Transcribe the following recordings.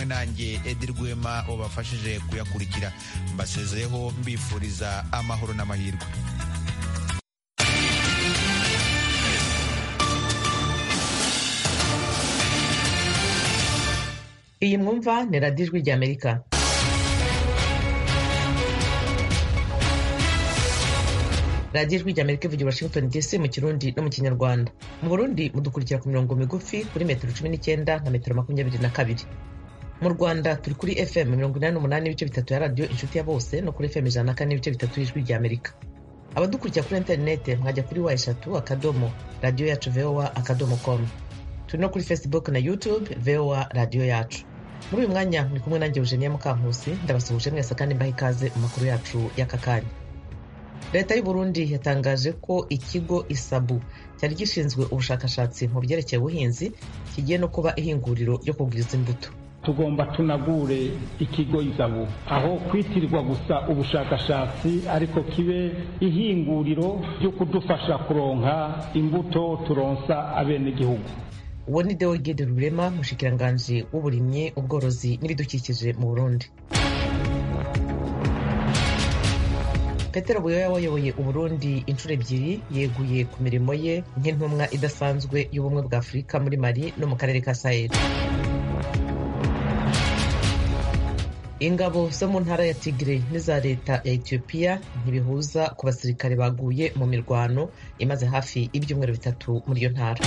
nanjye edi rwema wabafashije kuyakurikira mbasezeyeho mbifuriza amahoro n'amahirwe iyi mwumva ni radiyo ijwi ry'amerika radiyo ijwi ry'amerika ivugira washington dc mu kirundi no mu kinyarwanda mu burundi mudukurikira ku mirongo migufi kuri metero cumi n'icyenda na metero makumyabiri na kabiri mu rwanda turi kuri fm mirongo inani n'umunani n'ibice bitatu ya radiyo inshuti ya bose no kuri fm ijana na kane n'ibice bitatu y'ijwi ry'amerika abadukurikira kuri interinete mwajya kuri wa eshatu akadomo radiyo yacu voa akadomo komu turi no kuri facebook na youtube voa radiyo yacu muri uyu mwanya muri kumwe nanjye eugenia mukankusi ndabasuhuje mwese kandi mbaha ikaze mu makuru yacu y'aka kanya leta y'u burundi yatangaje ko ikigo isabu cyari gishinzwe ubushakashatsi mu byerekeye ubuhinzi kigiye no kuba ihinguriro ryo kugwiza imbuto tugomba tunagure ikigo izabu aho kwitirirwa gusa ubushakashatsi ariko kibe ihinguriro ryo kudufasha kuronka imbuto turonsa abenegihugu uwo ni deogede rurema mushikiranganji w'uburimyi ubworozi n'ibidukikije mu burundi petero buyoya wayoboye uburundi inshuro ebyiri yeguye ku mirimo ye nk'intumwa idasanzwe y'ubumwe bwa afurika muri mali no mu karere ka sahel ingabo zo mu ntara ya tigre n'iza leta ya etiyopiya ntibihuza ku basirikare baguye mu mirwano imaze hafi ibyumweru bitatu muri iyo ntara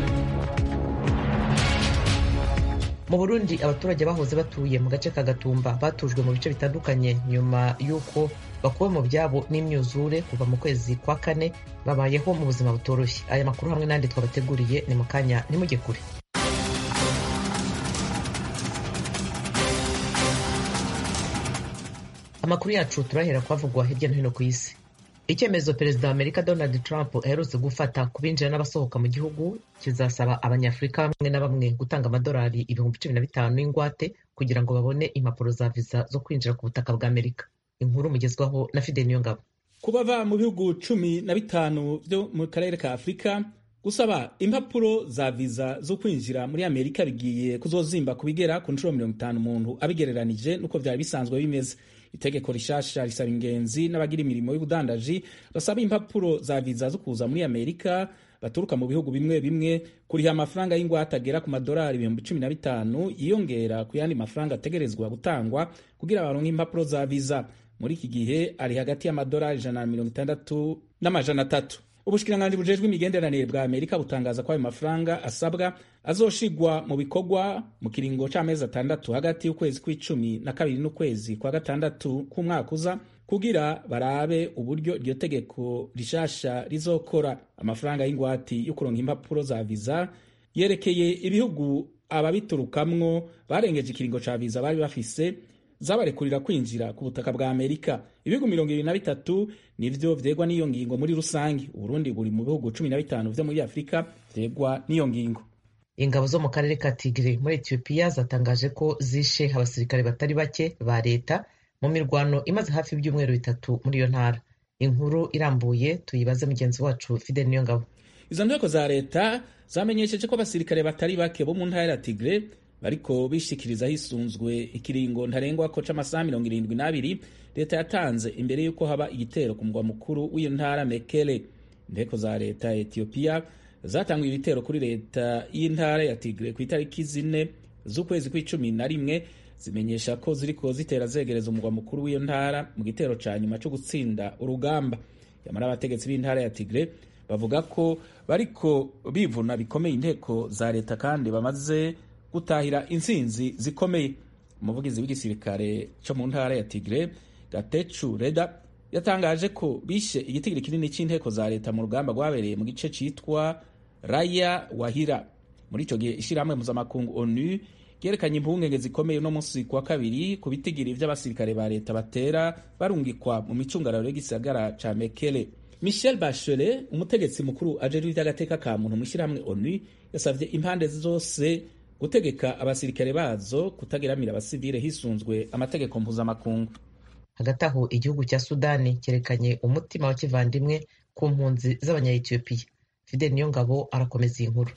mu burundi abaturage bahoze batuye mu gace ka gatumba batujwe mu bice bitandukanye nyuma y'uko bakuwe mu byabo n'imyuzure kuva mu kwezi kwa kane babayeho mu buzima butoroshye aya makuru hamwe n'andi twabateguriye ni mu kanya nimujye kure amakuru yacu turahera kuhavugwa hirya no hino ku isi icyemezo perezida wa amerika donald trump aherutse gufata ku binjira n'abasohoka mu gihugu kizasaba abanyafurika bamwe na bamwe gutanga amadolari ibihumbi cumi na bitanu y'ingwate kugira ngo babone impapuro za viza zo kwinjira ku butaka bwa amerika inkuru mugezwaho na fide niyongabo ku bava mu bihugu cumi na bitanu byo mu karere ka afurika gusaba impapuro za viza zo kwinjira muri amerika bigiye kuzozimba ku bigera ku nshuro mirongo itanu umuntu abigereranije n'uko byari bisanzwe bimeze itegeko rishasha risaba ingenzi n'abagira imirimo y'ubudandaji basaba impapuro za viza zo kuza muri amerika baturuka mu bihugu bimwe bimwe kuriha amafaranga y'ingwate agera ku madolari ibihumbi cumi na bitanu yiyongera ku yandi mafaranga ategerezwa gutangwa kugira baronke impapuro za viza muri iki gihe ari hagati y'amadolari ijana na mirongo itandatu n'amajana atatu ubushikiranganji bujejwe imigenderanire bwa amerika butangaza ko ayo mafaranga asabwa azoshigwa mu bikorwa mu kiringo c'amezi atandatu hagati y'ukwezi kw'icumi na kabiri n'ukwezi kwa gatandatu k'umwaka uza kugira barabe uburyo iryo tegeko rishasha rizokora amafaranga y'ingwati yo kuronka impapuro za viza yerekeye ibihugu ababiturukamwo barengeje ikiringo ca viza bari bafise zabarekurira kwinjira ku butaka bwa amerika ibihugu mirongo ibiri na bitatu nivyo vyegwa n'iyo ngingo muri rusange uburundi buri mu bihugu cumi na bitanu vyo muri afurika vyegwa n'iyo ngingo ingabo zo mu karere ka tigre muri etiyopiya zatangaje ko zishe abasirikare batari bake ba leta mu mirwano imaze hafi ibyumweru bitatu muri iyo ntara inkuru irambuye tuyibaze mugenzi wacu fide niyo ngabo izo nteko za leta zamenyesheje ko abasirikare batari bake bo mu ntara ya tigre bariko bishikiriza hisunzwe ikiringo ntarengwa ko c'amasaha mirongo irindwi n'abiri leta yatanze imbere y'uko haba igitero ku mugwa mukuru w'iyo ntara mekele inteko za leta ya etiyopiya zatanguye ibitero kuri leta y'intara ya tigre ku itariki zine z'ukwezi kw'icumi na rimwe zimenyesha ko ziriko zitera zegereza umugwa mukuru w'iyo ntara mu gitero ca nyuma co gutsinda urugamba yamara abategetsi b'intara ya tigre bavuga ko bariko bivuna bikomeye inteko za leta kandi bamaze gutahira intsinzi zikomeye umuvugizi w'igisirikare cyo mu ntara ya tigre gatecu reda yatangaje ko bishe igitigiri kinini cy'inteko za leta mu rugamba rwabereye mu gice cyitwa raya wahira muri icyo gihe ishyirahamwe mpuzamakungu onu ryerekanye impungenge zikomeye uno munsi ku wa kabiri ku bitigiri by'abasirikare ba leta batera barungikwa mu micungararo y'igisagara ca mekele michel bachelet umutegetsi mukuru ajejwe iby'agateka ka muntu mu ishyirahamwe onu yasabye impande zose gutegeka abasirikare bazo kutageramira abasivile hisunzwe amategeko mpuzamakungu hagati aho igihugu cya sudani cyerekanye umutima wa kivandimwe ku mpunzi z'abanyayetiyopiya fidel niyongabo arakomeza iyi nkuru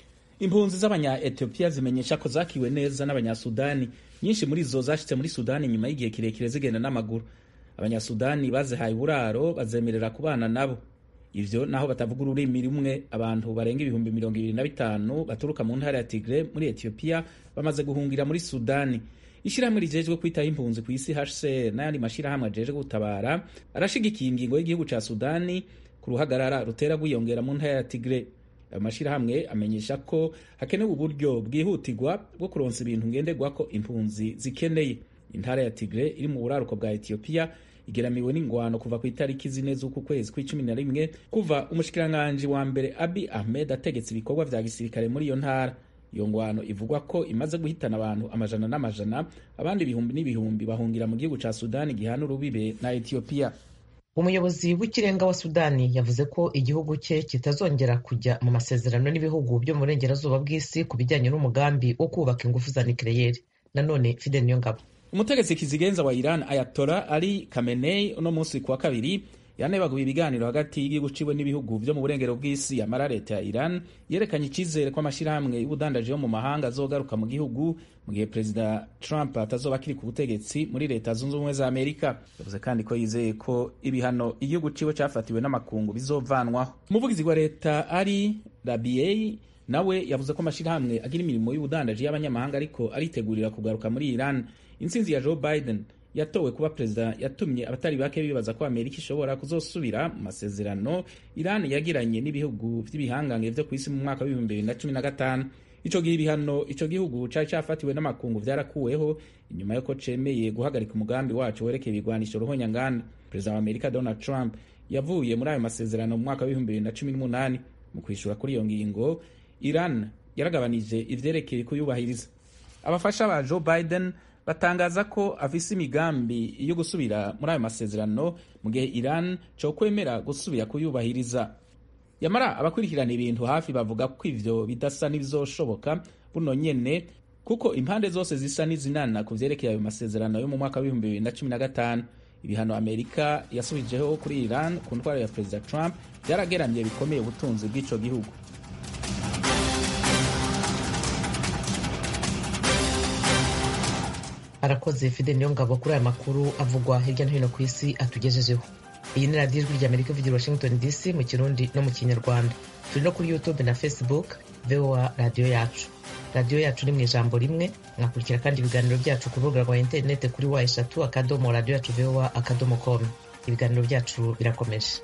impunzi z'abanya etiyopiya zimenyesha ko zakiwe neza n'abanyasudani nyinshi muri zo zashitse muri sudani nyuma y'igihe kirekire zigenda n'amaguru abanyasudani bazihaye uburaro bazemerera kubana nabo ivyo naho batavuga ururimi rumwe abantu barenga ibihumbi mirongo ibiri na bitanu baturuka mu ntara ya tigre muri etiyopiya bamaze guhungira muri sudani ishyirahamwe rijejwe kwitaho impunzi ku isi hcr n'ayandi mashyirahamwe ajejwe gutabara arashigikiye ingingo y'igihugu ca sudani ku ruhagarara rutera rwiyongera mu ntara ya tigre ayo mashyirahamwe amenyesha ko hakenewe uburyo bwihutirwa bwo kuronsa ibintu ngenderwako impunzi zikeneye intara ya tigre iri mu buraruko bwa etiyopiya igeramiwe n'ingwano kuva ku itariki zine z'uku kwezi kw'icumi na rimwe kuva umushikiranganji wa mbere abi ahmed ategetse ibikorwa vya gisirikare muri iyo ntara iyo ngwano ivugwa ko imaze guhitana abantu amajana n'amajana abandi ibihumbi n'ibihumbi bahungira mu gihugu ca sudani gihana urubibe na etiyopiya umuyobozi w'ikirenga wa sudani yavuze ko igihugu cye kitazongera kujya mu masezerano n'ibihugu byo mu burengerazuba bw'isi ku bijyanye n'umugambi wo kubaka ingufu za nikireyeri nanone fidel niyongabo umutegetsi kizigenza wa iran ayatora ali kamenei uno munsi kuwa kabiri yanebaguye ibiganiro hagati y'igihugu ciwe n'ibihugu vyo mu burengero bw'isi yamara leta ya iran yerekanye icizere ko amashyirahamwe y'ubudandaji yo mu mahanga azogaruka mu gihugu mu gihe perezida trump atazoba akiri ku butegetsi muri leta zunze ubumwe za amerika yavuze kandi ko yizeye ko ibihano igihugu ciwe cafatiwe n'amakungu bizovanwaho umuvugizi wa leta ari rabiei nawe yavuze ko amashyirahamwe agira imirimo y'ubudandaji y'abanyamahanga ariko aritegurira kugaruka muri iran intsinzi ya joe biden yatowe kuba perezida yatumye abatari bake bibaza ko amerika ishobora kuzosubira mu masezerano iran yagiranye n'ibihugu vy'ibihangange vyo ku isi mu mwaka w'ibihumbi bibiri na cumi na gatanu ico gihe ibihano ico gihugu cari cafatiwe n'amakungu vyarakuweho inyuma yuko cemeye guhagarika umugambi waco werekeye ibigwanisho ruhonyanganda perezida wa amerika donald trump yavuye muri ayo masezerano mu mwaka w'ibihumbi bibiri na cumi n'umunani mu kwishura kuri iyo ngingo iran yaragabanije ivyerekeye kuyubahiriza abafasha ba joe biden batangaza ko afise imigambi yo gusubira muri ayo masezerano mu gihe iran cokwemera gusubira kuyubahiriza yamara abakurikirana ibintu hafi bavuga ko ivyo bidasa n'ibizoshoboka buno nyene kuko impande zose zisa n'izinana ku vyerekeye ayo masezerano yo mu mwaka w'ibihumbi bibiri na cumi na gatanu ibihano amerika yasubijeho kuri iran ku ntwaro ya perezida trump byarageramye bikomeye ubutunzi bw'ico gihugu arakoze fide niyo ngabo kuri aya makuru avugwa hirya no hino ku isi atugejejeho iyi ni radiyo ijwi ry'amerika ivugira washington dc mu kirundi no mu kinyarwanda turi no kuri youtube na facebook voa radiyo yacu radiyo yacu ni mu ijambo rimwe mwakurikira kandi ibiganiro byacu ku rubuga rwa interineti kuri wa eshatu akadomo radiyo yacu voa akadomo com ibiganiro byacu birakomeje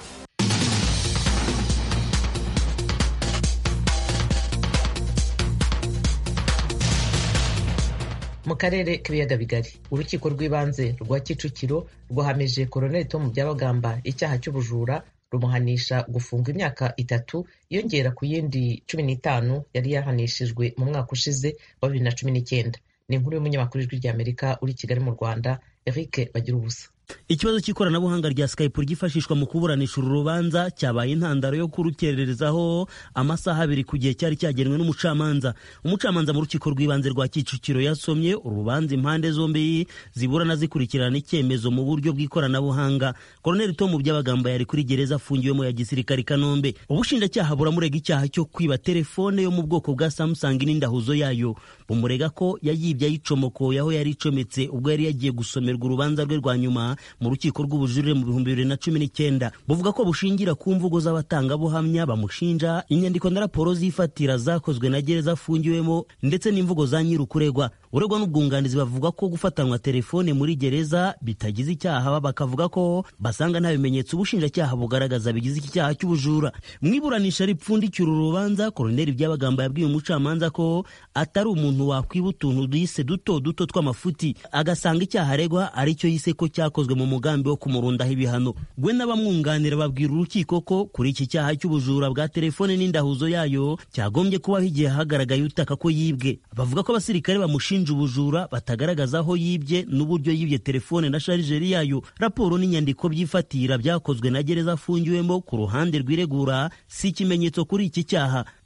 mu karere k'ibiyaga bigari urukiko rw'ibanze rwa kicukiro rwahamije koroneli tomu byabagamba icyaha cy'ubujura rumuhanisha gufungwa imyaka itatu yongera ku yindi cumi n'itanu yari yahanishijwe mu mwaka ushize wa bibiri na cumi n'icyenda ni inkuru y'umunyamakuru w'ijwi ry'amerika uri kigali mu rwanda eric bagira ubusa ikibazo cy'ikoranabuhanga rya skype ryifashishwa mu kuburanisha uru rubanza cyabaye intandaro yo kurukererezaho amasaha abiri ku gihe cyari cyagenwe n'umucamanza umucamanza mu rukiko rw'ibanze rwa kicukiro yasomye urubanza impande zombi ziburana zikurikirana icyemezo mu buryo bw'ikoranabuhanga koroneli tomu byabagamba yari kuri gereza afungiwemo ya gisirikare i kanombe ubushinjacyaha buramurega icyaha cyo kwiba telefone yo mu bwoko bwa samsung n'indahuzo yayo bumurega ko yayibye ayicomokoye aho yari icometse ubwo yari yagiye gusomerwa urubanza rwe rwa nyuma mu rukiko rw'ubujurire mu bihumbi bibiri na cumi n'icyenda buvuga ko bushingira ku mvugo z'abatangabuhamya bamushinja inyandiko na raporo z'ifatira zakozwe na gereza afungiwemo ndetse n'imvugo za nyir'ukuregwa uregwa n'ubwunganizi bavuga ko gufatanwa telefone muri gereza bitagize icyaha bakavuga ko basanga nta bimenyetso ubushinjacyaha bugaragaza bigize iki cyaha cy'ubujura mu iburanisha ripfundikira urubanza koroneli byabagamba yabwiye umucamanza ko atari umuntu wakwiba utuntu yise duto duto tw'amafuti agasanga icyaha aregwa ari cyo yise ko cyakozwe mu mugambi wo kumurundaho ibihano we n'abamwunganira babwira urukiko ko kuri iki cyaha cy'ubujura bwa telefone n'indahuzo yayo cyagombye kubaho igihe hagaragaye utaka ko yibwe bavuga ko abasirikare bamushinja ubujura batagaragaza aho yibye n'uburyo yibye telefone na sharijeri yayo raporo n'inyandiko by'ifatira byakozwe na gereza afungiwemo ku ruhande rw'iregura si ikimenyetso kuri iki cyaha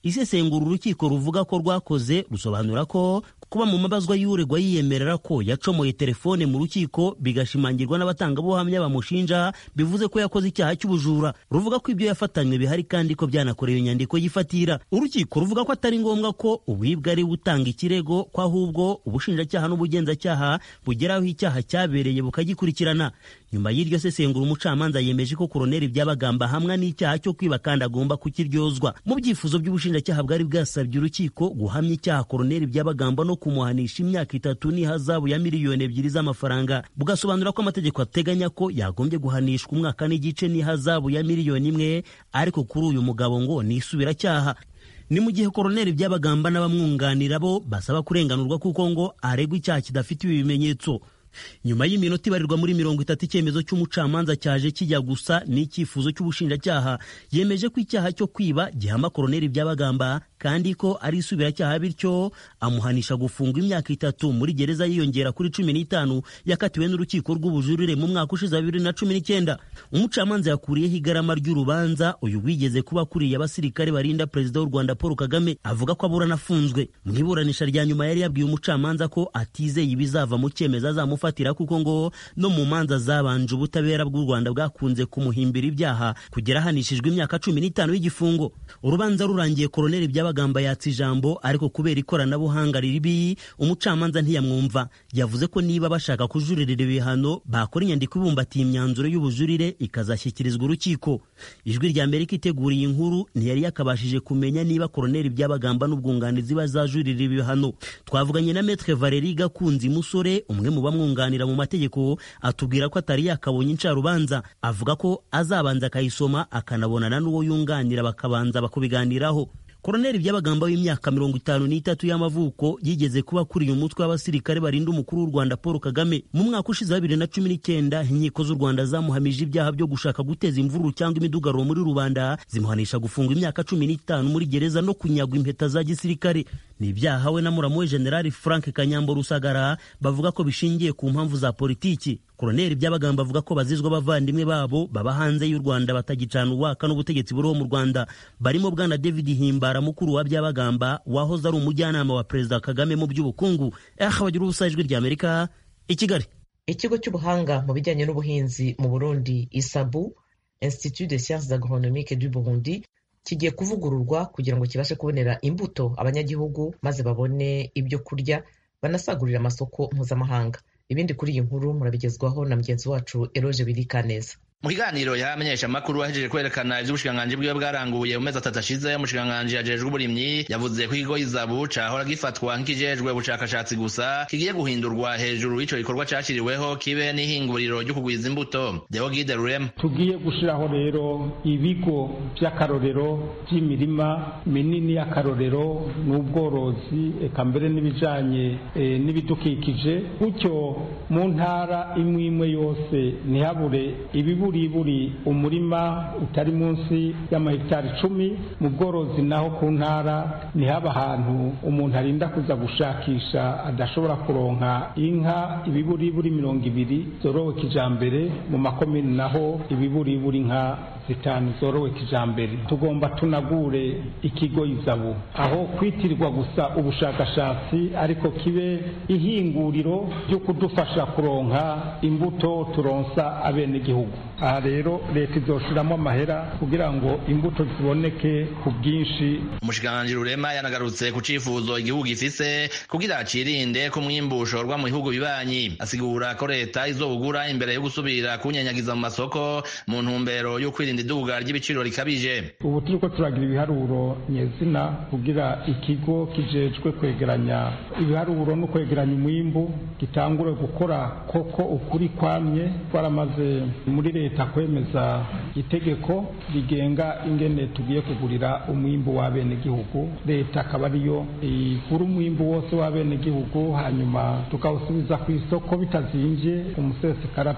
isesengura urukiko ruvuga ko rwakoze rusobanura ko kuba mu mabazwa y'uregwa yiyemerera ko yacomoye telefone mu rukiko bigashimangirwa n'abatangabuhamya bamushinja bivuze ko yakoze icyaha cy'ubujura ruvuga ko ibyo yafatanywe bihari kandi ko byanakorewe inyandiko yifatira urukiko ruvuga ko atari ngombwa ko uwibwa ari utanga ikirego ko ahubwo ubushinjacyaha n'ubugenzacyaha bugeraho icyaha cyabereye bukagikurikirana nyuma y'iryo sesengura umucamanza yemeje ko koroneri byabagamba hamwe n'icyaha cyo kwiba kandi agomba kukiryozwa mu byifuzo by'ubushinjacyaha bwari bwasabye urukiko guhamya icyaha koroneri byabagamba no kumuhanisha imyaka itatu n'ihazabu ya miliyoni ebyiri z'amafaranga bugasobanura ko amategeko ateganya ko yagombye guhanishwa umwaka n'igice n'ihazabu ya miliyoni imwe ariko kuri uyu mugabo ngo ni isubiracyaha ni mu gihe koroneri byabagamba n'abamwunganira bo basaba kurenganurwa kuko ngo aregwa icyaha kidafitiwe ibimenyetso nyuma y'iminota ibarirwa muri mirongo itatu icyemezo cy'umucamanza cyaje kijya gusa n'icyifuzo cy'ubushinjacyaha yemeje ko icyaha cyo kwiba gihama koroneri byabagamba kandi ko ari isubiracyaha bityo amuhanisha gufungwa imyaka itatu muri gereza yiyongera kuri cumi n'itanu yakatiwe n'urukiko rw'ubujurire mu mwaka ushize wa bibiri na cumi n'icyenda umucamanza yakuriyeho igarama ry'urubanza uyu wigeze kuba akuriye abasirikare barinda perezida w'u rwanda paul kagame avuga ko aburana afunzwe mu iburanisha rya nyuma yari yabwiye umucamanza ko atizeye ibizava mu cyemezo azamufatira kuko ngo no mu manza zabanje ubutabera bw'u rwanda bwakunze kumuhimbira ibyaha kugera ahanishijwe imyaka cumi n'itanu y'igifungo urubanza rurangiye koroneri byabagamba yatsa ijambo ariko kubera ikoranabuhanga ribi umucamanza ntiyamwumva yavuze ko niba bashaka kujuririra ibihano bakora inyandiko ibumbatiye imyanzuro y'ubujurire ikazashyikirizwa urukiko ijwi rya amerika iteguriye inkuru ntiyari yakabashije kumenya niba koroneri byabagamba n'ubwunganizi bazajurira ibihano twavuganye na metre valeri gakunzi musore umwe mu bamwunganira mu mategeko atubwira ko atari yakabonye incarubanza avuga ko azabanza akayisoma akanabonana n'uwo yunganira bakabanza bakubiganiraho koroneri byabagamba w'imyaka mirongo itanu n'itatu y'amavuko yigeze kuba akuriye umutwe w'abasirikare barinda umukuru w'u rwanda paul kagame mu mwaka ushize wa bibiri na cumi n'icyenda inkiko z'u rwanda zamuhamije ibyaha byo gushaka guteza imvururu cyangwa imidugararo muri rubanda zimuhanisha gufungwa imyaka cumi n'itanu muri gereza no kunyagwa impeta za gisirikare ni ibyaha we na muramu we generali frank kanyambo rusagara bavuga ko bishingiye ku mpamvu za politiki koroneri byabagamba avuga ko bazizwa abavandimwe babo baba hanze y'u rwanda batagicana uwaka n'ubutegetsi buriho mu rwanda barimo bwana david himbara mukuru wa byabagamba wahoze ari umujyanama wa perezida kagame mu by'ubukungu aha bagira ubusa ijwi rya amerika i kigali ikigo cy'ubuhanga mu bijyanye n'ubuhinzi mu burundi isabu institut de sciences agronomique du burundi kigiye kuvugururwa kugira ngo kibashe kubonera imbuto abanyagihugu maze babone ibyo kurya banasagurira amasoko mpuzamahanga ibindi kuri iyi nkuru murabigezwaho na mugenzi wacu eroge birikaneza mu kiganiro yamenyesha amakuru ahejeje kwerekana ivy'ubushikiranganji bwiwe bwaranguye mu mezi atatu ashize umushikiranganji ajejwe uburimyi yavuze ko ikigo izabu cahora gifatwa nk'ikijejwe ubushakashatsi gusa kigiye guhindurwa hejuru y'ico gikorwa cashiriweho kibe n'ihinguriro ryo kugwiza imbuto deogide rurema tugiye gushiraho rero ibigo vy'akarorero vy'imirima minini y'akarorero n'ubworozi eka mbere n'ibijanye e, n'ibidukikije gutyo mu ntara imwe imwe yose ntihabure ibibu buri umurima utari munsi y'amahegitari icumi mu bworozi naho ku ntara ntihaba ahantu umuntu arinda kuza gushakisha adashobora kuronka inka ibiburiburi mirongo ibiri zorowe kijambere mu makomini naho ibiburiburi nka zitanu zorowe kijambere tugomba tunagure ikigo izabu aho kwitirirwa gusa ubushakashatsi ariko kibe ihinguriro ryo kudufasha kuronka imbuto turonsa abenegihugu aha rero leta izoshiramo amahera kugira ngo imbuto ziboneke ku bwinshi umushikiranganji rurema yanagarutse ku cifuzo igihugu gifise kugira cirinde ko umwimbu ushorwa mu bihugu bibanyi asigura ko leta izowugura imbere yo gusubira kunyanyagiza mu masoko mu ntumbero yo kwirinda iduga ry'ibiciro rikabije ubu turiko turagira ibiharuro nyezina kugira ikigo kijejwe kwegeranya ibiharuro no kwegeranya umwimbu gitangure gukora koko ukuri kwamye twaramaze muri leta kwemeza itegeko rigenga ingene tugiye kugurira umwimbu w'abenegihugu leta akaba ariyo igura umwimbu wose w'abenegihugu hanyuma tukawusubiza ku isoko bitazimvye umusesekara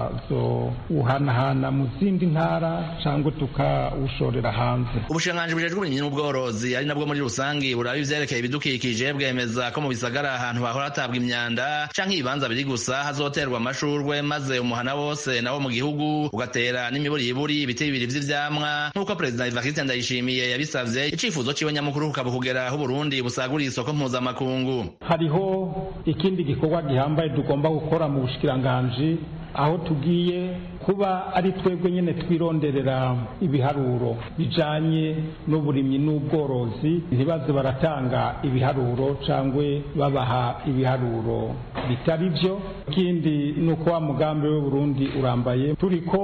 tukazowuhanahana mu zindi ntara cyangwa tukawushorera hanze ubushikiranganji bujejwe uburimyi n'ubworozi ari nabwo muri rusangi buraba ivyerekeye ibidukikije bwemeza ko mu bisagara ahantu hahora hatabwa imyanda canke ibibanza biri gusa hazoterwa amashurwe maze umuhana wose nawo mu gihugu w'igihugu ugatera n'imiburiburi ibiti bibiri vy'ivyamwa nk'uko perezida evariste ndayishimiye yabisavye icifuzo ciwe nyamukuru kukaba kugera aho uburundi busaguriye isoko mpuzamakungu hariho ikindi gikorwa gihambaye tugomba gukora mu bushikiranganji aho tugiye kuba ari twebwe nyine twironderera ibiharuro bijanye n'uburimyi n'ubworozi ntibaze baratanga ibiharuro cyangwa babaha ibiharuro bitari byo ikindi ni uko wa mugambi w'uburundi urambaye turiko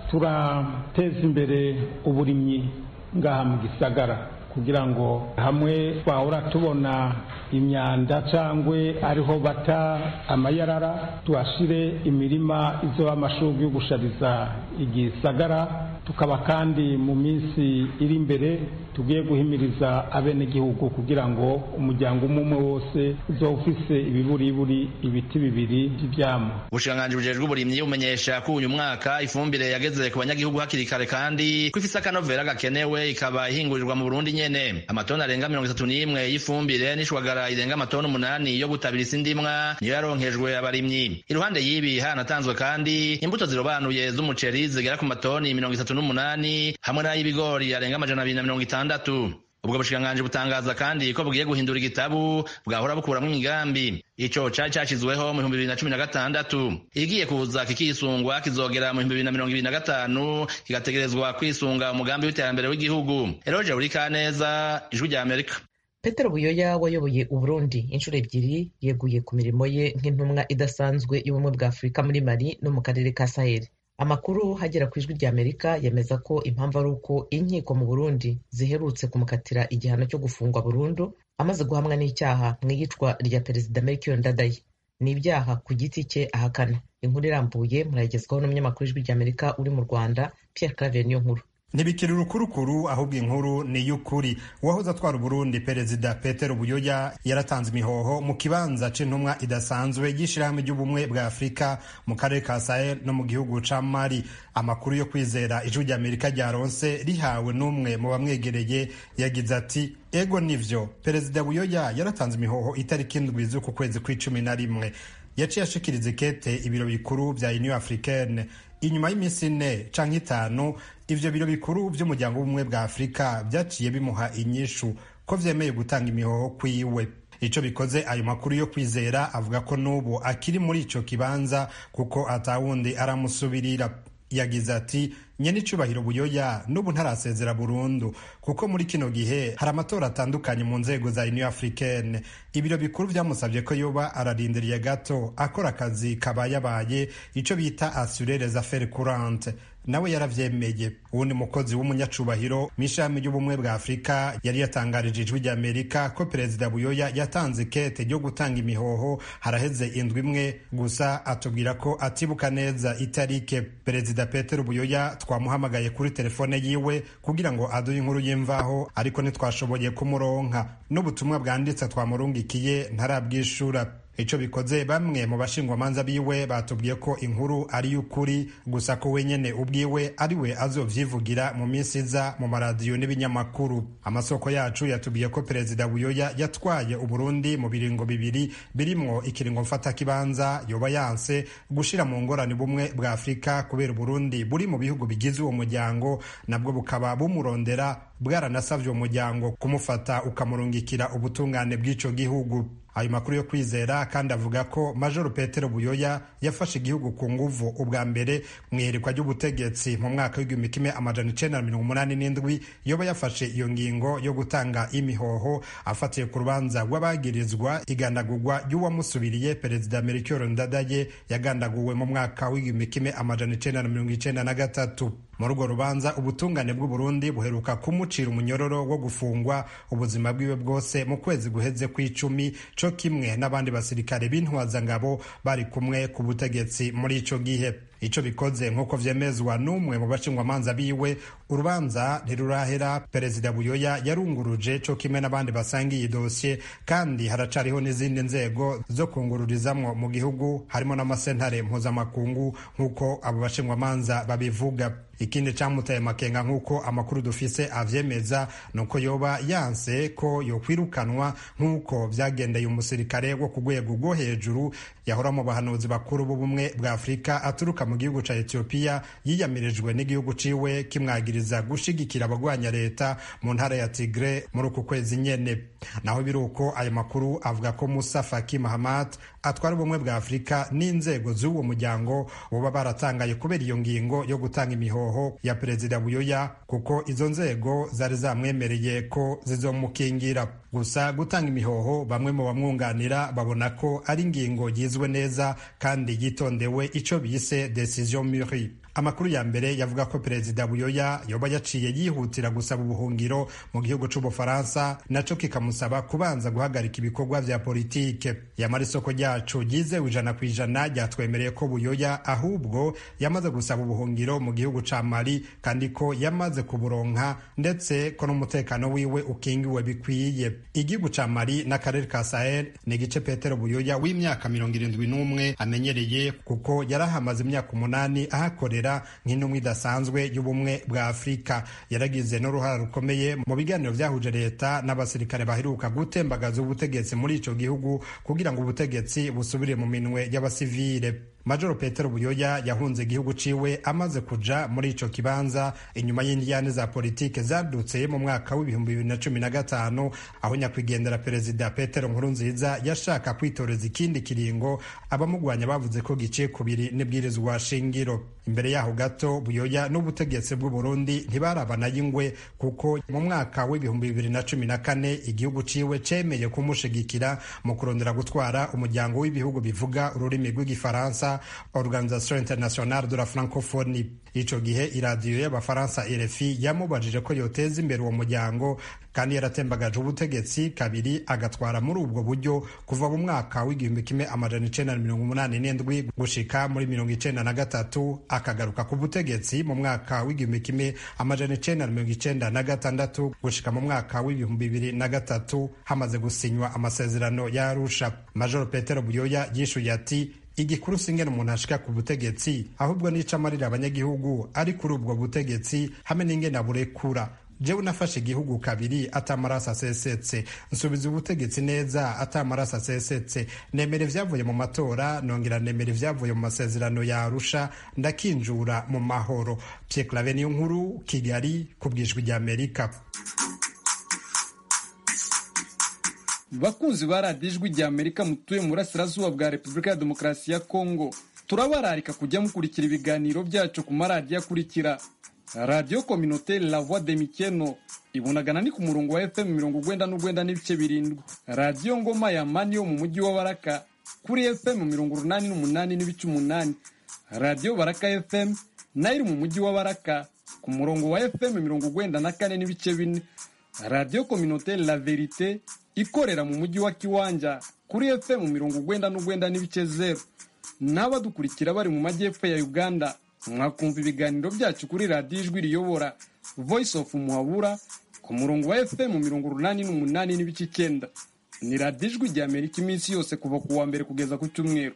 turateza imbere uburimyi ngaha mu gisagara kugira ngo hamwe twahora tubona imyanda cyangwa ariho bata amayarara tuhashire imirima izoba amashurwe yo gushariza igisagara tukaba kandi mu minsi iri imbere tugiye guhimiriza abenegihugu kugira ngo umuryango umwe umwe wose uzoba ufise ibiburiburi ibiti bibiri by'ivyamwa ubushikiranganji bujejwe uburimyi bumenyesha ko uyu mwaka ifumbire yageze ku banyagihugu hakiri kare kandi ko ifise akanovera gakenewe ikaba ihingurirwa mu burundi nyene amatoni arenga mirongo itatu n'imwe y'ifumbire n'ishwagara irenga amatoni umunani yo gutabira isi ndimwa niyo yaronkejwe abarimyi iruhande y'ibi hanatanzwe kandi imbuto zirobanuye z'umuceri zigera ku matoni mirongo itatu n'umunani hamwe n'ay'ibigori arenga amajana abiri na mirongo itandatu ubwo bushikiranganji butangaza kandi ko bugiye guhindura igitabu bwahora bukuramwo imigambi ico cari cashizweho mu bihumbi bibiri na cumi na gatandatu igiye kuza kikisungwa kizogera mu bihumbi bibiri na mirongo ibiri na gatanu kigategerezwa kwisunga umugambi w'iterambere w'igihugu eroje buri kaneza ijwi rya amerika petero buyoya wayoboye uburundi inshuro ebyiri yeguye ku mirimo ye nk'intumwa idasanzwe y'ubumwe bwa afurika muri mali no mu karere ka saheli amakuru hagera ku ijwi rya amerika yemeza ko impamvu ari uko inkiko mu burundi ziherutse kumukatira igihano cyo gufungwa burundu amaze guhamwa n'icyaha mu iyicwa rya perezida melchior ndadaye ni ibyaha ku giti cye ahakana inkuru irambuye murayigezwaho n'umunyamakuru w'ijwi rya amerika uri mu rwanda pierre claver niyo nkuru ntibikiri urukurukuru ahubwo inkuru ni iy'ukuri uwahoze atwara uburundi perezida petero buyoya yaratanze imihoho mu kibanza c'intumwa idasanzwe y'ishirahamwe ry'ubumwe bwa afurika mu karere ka sahel no mu gihugu ca mali amakuru yo kwizera ijwi rya amerika ryaronse rihawe n'umwe mu bamwegereye yagize ati ego nivyo perezida buyoya yaratanze imihoho itariki indwi z'uku kwezi kw'icumi na rimwe yaciye ashikiriza ikete ibiro bikuru vya union africaine inyuma y'iminsi ine canke itanu ivyo biro bikuru vy'umuryango w'ubumwe bwa afurika vyaciye bimuha inyishu ko vyemeye gutanga imihoho kwiwe ico bikoze ayo makuru yo kwizera avuga ko n'ubu akiri muri ico kibanza kuko atawundi aramusubirira yagize ati nyene icubahiro buyoya n'ubu ntarasezera burundu kuko muri kino gihe hari amatora atandukanye mu nzego za union africaine ibiro bikuru vyamusavye ko yoba ararindiriye gato akora akazi kabayabaye ico bita assurer les affaires courantes nawe yaravyemeye uwundi mukozi w'umunyacubahiro mw'ishami ry'ubumwe bwa afurika yari yatangarije ijwi rya amerika ko perezida buyoya yatanze kete ryo gutanga imihoho haraheze indwi imwe gusa atubwira ko atibuka neza itarike perezida petero buyoya twamuhamagaye kuri telefone yiwe kugira ngo aduhe inkuru y'imvaho ariko ntitwashoboye kumuronka n'ubutumwa bwanditse twamurungikiye ntarabwishura ico bikoze bamwe mu bashingwamanza biwe batubwiye ko inkuru ari y'ukuri gusa ko wenyene ubwiwe ari we azovyivugira mu minsi iza mu maradiyo n'ibinyamakuru amasoko yacu yatubwiye ko perezida buyoya yatwaye uburundi mu biringo bibiri birimwo ikiringo mfata kibanza yoba yanse gushira mu ngorane bumwe bwa afurika kubera uburundi buri mu bihugu bigize uwo muryango nabwo bukaba bumurondera bwaranasavye uwo muryango kumufata ukamurungikira ubutungane bw'ico gihugu ayo makuru yo kwizera kandi avuga ko majoro petero buyoya yafashe igihugu ku nguvu ubwa mbere mu iherekwa ry'ubutegetsi mu mwaka w'igihumbi kimwe amajana icenda na mirongo umunani n'indwi yoba yafashe iyo ngingo yo gutanga imihoho afatiye ku rubanza rw'abagirizwa igandagurwa ry'uwamusubiriye perezida melchior ndadaye yagandaguwe mu mwaka w'igihumbi kimwe amajana icenda na mirongo icenda na gatatu muri urwo rubanza ubutungane bw'uburundi buheruka kumucira umunyororo wo gufungwa ubuzima bwiwe bwose mu kwezi guheze kw'icumi co kimwe n'abandi basirikare b'intwazangabo bari kumwe ku butegetsi muri ico gihe ico bikoze nk'uko vyemezwa n'umwe mu bashingwamanza biwe urubanza ntirurahera perezida buyoya yarunguruje co kimwe n'abandi basangiye idosiye kandi haracariho n'izindi nzego zo kungururizamwo mu gihugu harimo n'amasentare mpuzamakungu nk'uko abo bashingwamanza babivuga ikindi camutaye makenga nk'uko amakuru dufise avyemeza nuko yoba yanse ko yokwirukanwa nk'uko vyagendeye umusirikare wo ku rwego rwo hejuru yahora mu bahanuzi bakuru b'ubumwe bwa afurika aturuka mu gihugu ca etiyopiya yiyamirijwe n'igihugu ciwe kimwagiriza gushigikira abagwanya leta mu ntara ya tigre muri uku kwezi nyene naho biri uko ayo makuru avuga ko musa faki mahamat atwara ubumwe bwa afurika n'inzego z'uwo muryango boba baratangaye kubera iyo ngingo yo gutanga imihoho ya perezida buyoya kuko izo nzego zari zamwemereye ko zizomukingira gusa gutanga imihoho bamwe mu bamwunganira babona ko ari ingingo yizwe neza kandi yitondewe ico bise decision muri amakuru ya mbere yavuga ko perezida buyoya yoba yaciye yihutira gusaba ubuhungiro mu gihugu c'ubufaransa naco kikamusaba kubanza guhagarika ibikorwa vya politike yamara isoko ryacu ryizewe ijana ku ijana ryatwemereye ko buyoya ahubwo yamaze gusaba ubuhungiro mu gihugu ca mali kandi ko yamaze kuburonka ndetse ko n'umutekano wiwe ukingiwe bikwiye igihugu ca mali n'akarere ka sahel ni igice petero buyoya w'imyaka mirongo irindwi n'umwe amenyereye kuko yarahamaze imyaka umunani ahakorera nk'intumwa idasanzwe y'ubumwe bwa afurika yaragize n'uruhara rukomeye mu biganiro byahuje leta n'abasirikare baheruka gutembagaza ubutegetsi muri ico gihugu kugira ngo ubutegetsi busubire mu minwe y'abasivile majoro petero buyoya yahunze igihugu ciwe amaze kuja muri ico kibanza inyuma y'indiyane za politike zadutse mu mwaka w'ibihumbi bibiri na cumi na gatanu aho nyakwigendera perezida petero nkurunziza yashaka kwitoreza ikindi kiringo abamugwanya bavuze ko giciye kubiri n'ibwirizwa shingiro imbere yaho gato buyoya n'ubutegetsi bw'u burundi ntibarabana y'ingwe kuko mu mwaka w'ibihumbi bibiri na cumi na kane igihugu ciwe cemeye kumushigikira mu kurondera gutwara umuryango w'ibihugu bivuga ururimi rw'igifaransa organisation internationale de la francophonie ico gihe iradiyo y'abafaransa rfi yamubajije ko yoteza imbere uwo muryango kandi yaratembagaje ubutegetsi kabiri agatwara muri ubwo buryo kuva mu mwaka w'igihumbi kimwe amajana icenda na mirongo umunani n'indwi gushika muri mirongo icenda na gatatu akagaruka ku butegetsi mu mwaka w'igihumbi kimwe amajana icenda na mirongo icenda na gatandatu gushika mu mwaka w'ibihumbi bibiri na gatatu hamaze gusinywa amasezerano ya arusha majoro petero buyoya yishuye ati igikuru singene umuntu ashika ku butegetsi ahubwo nica amarira abanyagihugu ari kuri ubwo butegetsi hamwe n'ingene aburekura jewe nafashe igihugu kabiri atamaraso asesetse nsubiza ubutegetsi neza atamaraso asesetse nemera ivyavuye mu matora nongera nemera ivyavuye mu masezerano ya arusha ndakinjura mu mahoro pierre clave niyo nkuru kigali ku bwijwi rya amerika bakunzi ba radiyo ijwi rya amerika mutuye mu burasirazuba bwa repubulika ya demokarasi ya kongo turabararika kujya mukurikira ibiganiro byacu ku maradiyo akurikira radiyo kominoteri la voix de mikeno ibunagana ni ku murongo wa fm mirongo ugwenda n'ugwenda n'ibice birindwi radiyo ngoma ya mani yo mu mujyi wa baraka kuri fm mirongo urunani n'umunani n'ibice umunani radiyo baraka fm nayo iri mu mujyi wa baraka ku murongo wa fm mirongo ugwenda na kane n'ibice bine radiyo kominoteri la verite ikorera mu mujyi wa kiwanja kuri fm mirongo ugwenda n'ugwenda n'ibice zeru n'abadukurikira bari mu majyepfo ya uganda mwakumva ibiganiro byacu kuri radiyo ijwi riyobora voice of muhabura ku murongo wa fm mirongo urunani n'umunani n'ibice icyenda ni radiyo ijwi rya amerika iminsi yose kuva ku wa mbere kugeza ku cyumweru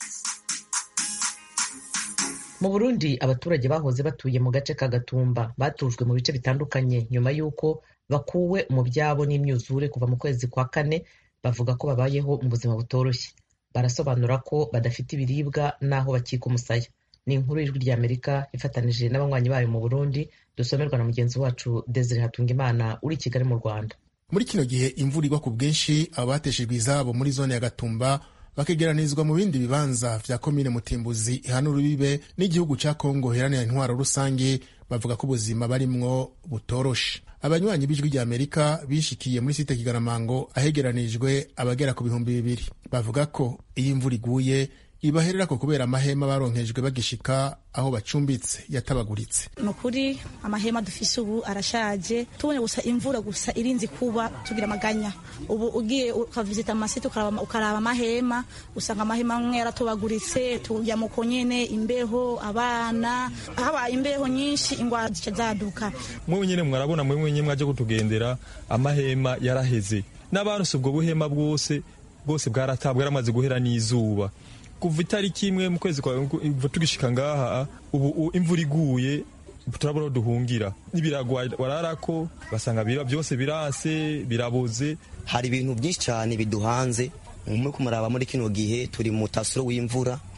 mu burundi abaturage bahoze batuye mu gace ka gatumba batujwe mu bice bitandukanye nyuma y'uko bakuwe mu byabo n'imyuzure kuva mu kwezi kwa kane bavuga ko babayeho mu buzima butoroshye barasobanura ko badafite ibiribwa n'aho bakika umusaya ni inkuru y'ijwi rya amerika ifatanije n'abanywanyi bayo mu burundi dusomerwa na mugenzi wacu desire hatungimana uri i kigali mu rwanda muri kino gihe imvura igwa ku bwinshi aba bateshejwe izabo muri zone ya gatumba bakegeranirizwa mu bindi bibanza vya komine mutimbuzi ihana urubibe n'igihugu ca kongo heranira intwaro rusange bavuga ko ubuzima barimwo butoroshe abanywanyi b'ijwi rya amerika bishikiye muri site kigaramango ahegeranirijwe abagera ku bihumbi bibiri bavuga ko iyo imvura iguye ibahererako kubera amahema baronkejwe bagishika aho bacumbitse yatabaguritse ni ukuri amahema dufise ubu arashaje tubonye gusa imvura gusa irinzi kuba tugira amaganya ubu ugiye ukavizita amasite ukaraba amahema usanga amahema amwe yaratobaguritse tujya muko nyene imbeho abana habaye imbeho nyinshi ingwara zica zaduka mwewe nyene mwarabona mwewe nyene mwaje kutugendera amahema yaraheze n'abantu ubwo buhema bwose bwose bwaratabwa yaramaze guhera n'izuba kuva itariki imwe mu kwezi kwa tugishika ngaha ubu imvura iguye turabona aho duhungira n'ibirago wararako basanga bira byose biranse biraboze hari ibintu byinshi cyane biduhanze muri kumuraba muri kino gihe turi mu tasuro w'imvura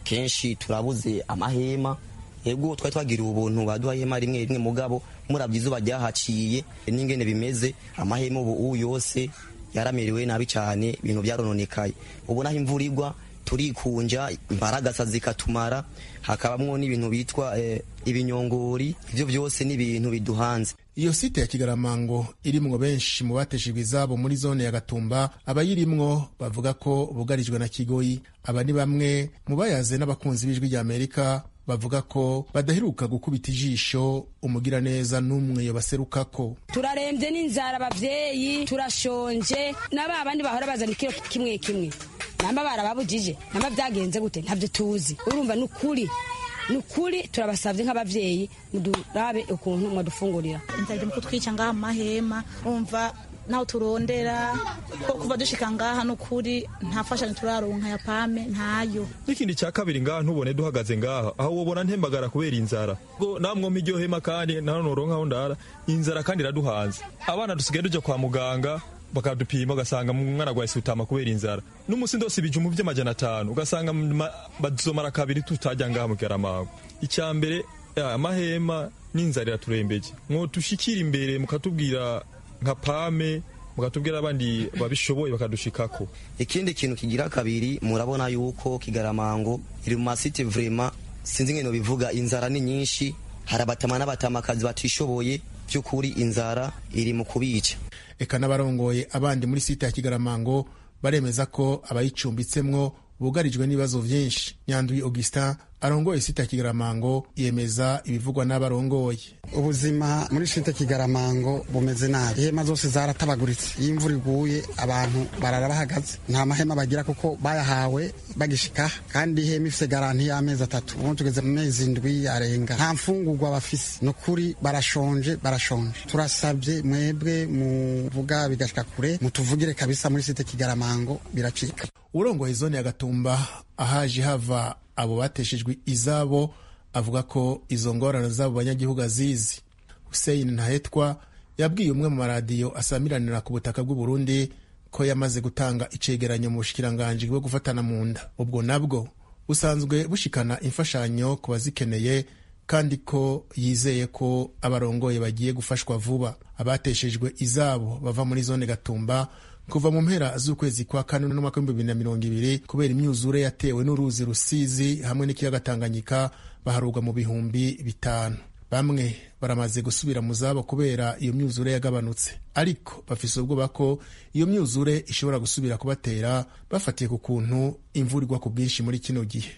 kenshi turabuze amahema ego twari twagiriwe ubuntu baduha ihema rimwe rimwe mugabo murabye izuba ryahaciye n'ingene bimeze amahema ubu yose yaramerewe nabi cyane ibintu byarononekaye ubu naho imvura igwa turikunja imbaragasa zikatumara hakabamwo n'ibintu bitwa eh, ibinyongori ivyo byose ni ibintu biduhanze iyo site ya kigaramango irimwo benshi mu bateshejwe izabo muri zone ya gatumba abayirimwo bavuga ko bugarijwe na kigoyi aba ni bamwe mu bayaze n'abakunzi b'ijwi rya amerika bavuga ko badaheruka gukubita ijisho umugiraneza n'umwe yobaserukako turarembye n'inzara abavyeyi turashonje n'aba bandi bahora bazana ikiro kimwe kimwe namba barababujije namba byagenze gute ntabyo tuzi urumva ni ukuri ni ukuri turabasabye nk'abavyeyi mudurabe ukuntu mwadufungurira inzara mu kutwica ngaha amahema umva naho turondera ko kuva dushika ngaha n'ukuri nta fashanyo turaronka ya pame ntayo n'ikindi cya kabiri ngaha ntubone duhagaze ngaha aho wobona ntembagara kubera inzara ngo namwe iryo hema kandi nta noronkaho ndara inzara kandi iraduhanze abana dusigaye tujya kwa muganga bakadupima ugasanga umwana agwaye sutama kubera inzara n'umusi ndose ibijumbu by'amajana atanu ugasanga bazomara kabiri tutajya ngaha mu karamango icya mbere amahema n'inzara iraturembeje mwo tushikira imbere mukatubwira nka pame mukatubwira abandi babishoboye bakadushikako ikindi kintu kigira kabiri murabona yuko kigaramango iri mu masite vrema sinzi ngene bivuga inzara ni nyinshi hari abatama n'abatamakazi batishoboye by'ukuri inzara iri mu kubica eka n'abarongoye abandi muri site ya kigaramango baremeza ko abayicumbitsemwo bugarijwe n'ibibazo vyinshi nyanduye augustin arongoye site ya kigaramango yemeza ibivugwa n'abarongoye ubuzima muri site kigaramango bumeze nabi ihema zose zaratabaguritse iyo imvura iguye abantu barara bahagaze nta mahema bagira kuko bayahawe bagishika kandi ihema ifise garanti y'amezi atatu ubu tugeze mu mezi indwi arenga nta mfungurwa bafise ni ukuri barashonje barashonje turasabye mwebwe muvuga bigashika kure mutuvugire kabisa muri site kigaramango biracika urongoye zone ya gatumba ahaje hava abo bateshejwe izabo avuga ko izo ngorane z'abo banyagihugu azizi Hussein Ntahetwa yabwiye umwe mu maradiyo asamiranira ku butaka bw'u Burundi ko yamaze gutanga icegeranyo mu bushikiranganji bwo gufatana mu nda ubwo nabwo busanzwe bushikana imfashanyo ku bazikeneye kandi ko yizeye ko abarongoye bagiye gufashwa vuba abateshejwe izabo bava muri zone gatumba kuva mu mpera z'ukwezi kwa kane n'umwaka w'ibihumbi bibiri na mirongo ibiri kubera imyuzure yatewe n'uruzi rusizi hamwe n'ikiyaga tanganyika baharurwa mu bihumbi bitanu bamwe baramaze gusubira mu zabo kubera iyo myuzure yagabanutse ariko bafise ubwoba ko iyo myuzure ishobora gusubira kubatera bafatiye ku kuntu imvura igwa ku bwinshi muri kino gihe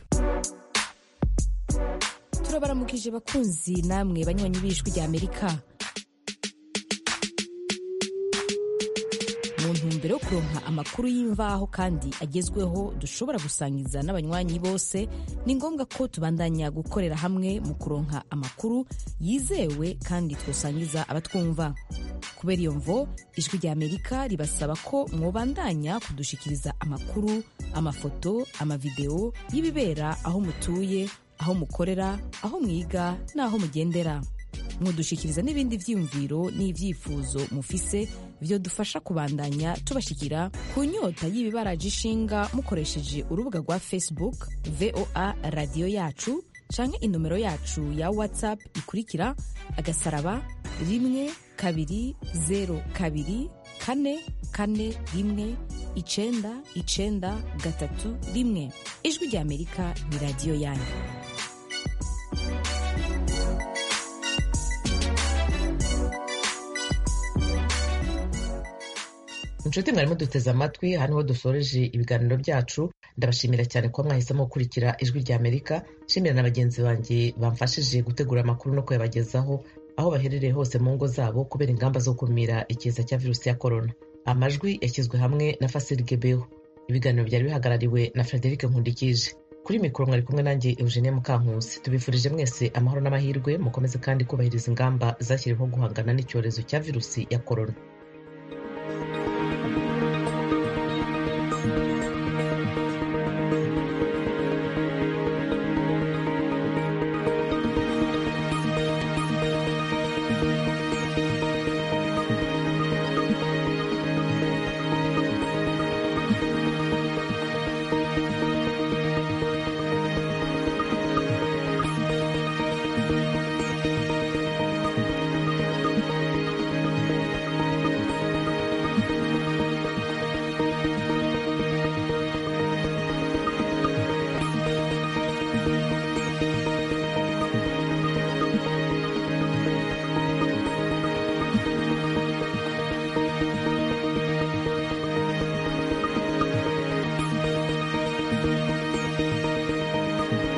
turabaramukije bakunzi namwe banywanyi b'ijwi rya amerika mu ntumbero yo kuronka amakuru y'imvaho kandi agezweho dushobora gusangiza n'abanywanyi bose ni ngombwa ko tubandanya gukorera hamwe mu kuronka amakuru yizewe kandi twosangiza abatwumva kubera iyo mvo ijwi rya amerika ribasaba ko mwobandanya kudushikiriza amakuru amafoto amavideo y'ibibera aho mutuye aho mukorera aho mwiga n'aho mugendera mudushikiriza n'ibindi vyiyumviro n'ivyifuzo mufise vyo dufasha kubandanya tubashikira ku nyota y'ibibaraje ishinga mukoresheje urubuga rwa facebook voa radiyo yacu canke inomero yacu ya whatsapp ikurikira agasaraba rimwe kabiri zero kabiri kane kane rimwe icenda icenda gatatu rimwe ijwi rya amerika ni radiyo yanyu inshuti mwarimo duteze amatwi aha niho dusoreje ibiganiro byacu ndabashimira cyane kuba mwahisemo gukurikira ijwi rya amerika nshimira na bagenzi banjye bamfashije gutegura amakuru no kuyabagezaho aho baherereye hose mu ngo zabo kubera ingamba zo gukumira ikiza cya virusi ya korona amajwi yashyizwe hamwe na fasiri gebeho ibiganiro byari bihagarariwe na frederic nkundikije kuri mikoro mwari kumwe nanjye eugenie mukankusi tubifurije mwese amahoro n'amahirwe mukomeze kandi kubahiriza ingamba zashyiriweho guhangana n'icyorezo cya virusi ya korona